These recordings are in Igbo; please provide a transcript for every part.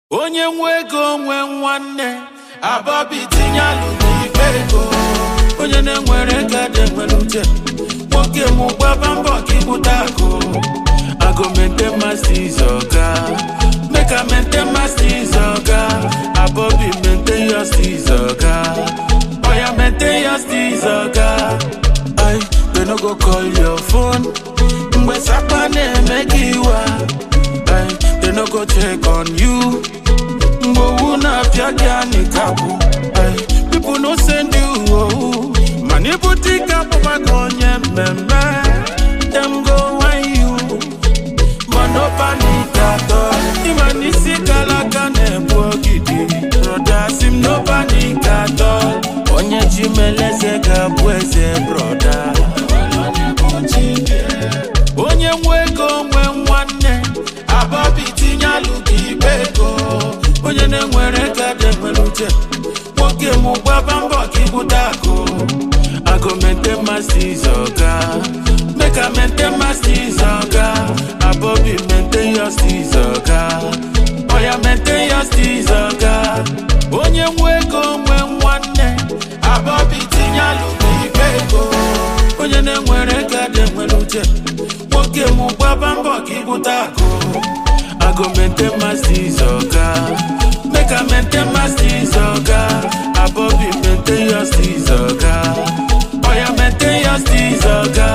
onye nwe ego nwe nwanne abọbi tinye alụ n'ikpe ego onye na-enwere ego dị nwere uche nwoke mụ gbaba mbọ ka ịkpụta akụ ago maintain mastis ọga make I maintain mastis ọga abọbi maintain your steez ọga oya maintain your steez ọga ai they no go call your phone mgbe sapa na-eme gị iwa ai they no go check on you mgbe owu na-apịa gị anịkapụ pipo no send you owu mana ibute ike akpụkpa gị onye mmemme dem go whine you ma no panic at all ịma n'isi kara aka na-ebu ogidi broda si m no panic at all onye ji meleze ga-abụ eze broda onye nwe ego nwe nwanne abọbi tinye alụ gị ikpe ego onye na-enwere ego dị nwere uche nwoke mụ gbaba mbọ ka ịbụta akụ ago maintain mastis ọga make I maintain mastis ọga abọbi maintain your steez ọga oya maintain your steez ọga onye nwe ego nwe nwanne abọbi tinye alụ gị ikpe ego onye na-enwere ego dị nwere uche nwoke mụ gbaba mbọ ka ịbụta akụ ago maintain mastis ọga make I maintain mastis ọga abọbi maintain your steez ọga oya maintain your steez ọga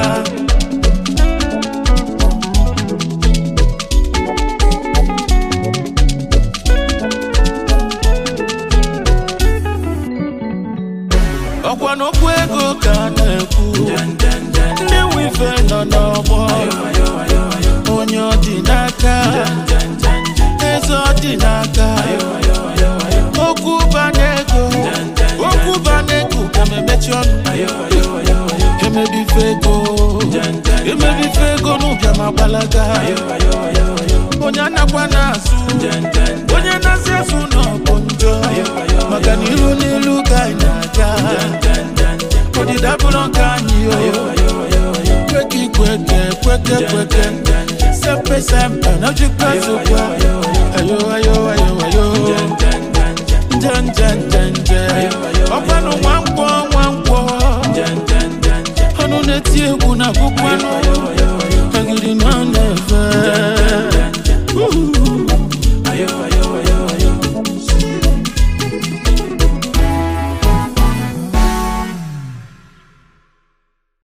ọkwa n'okwu ego ka a na-ekwu ndị nwe ife nọ n'ọgbọ onye ọ dị n'aka eze ọ dị n'aka okwu bana ego okwu bana ego ka m emechi ọnụ emebife ego emebife ego n'ụbịa ma gbalaga onye anakwa na-asụ onye na-asị asụ nọ bụ njọ maka na ilu n'ilu ka anyị na-aga ọdịda bụrụ nke anyị kweke ikweke kweke kweke sempe sempe n'ojikwa zokwa ayo ayo ayo ayo nje nje nje nje ọkwanụ nwa nkwọ nwa nkwọ ọnụ na-eti egwu na bụkwanụ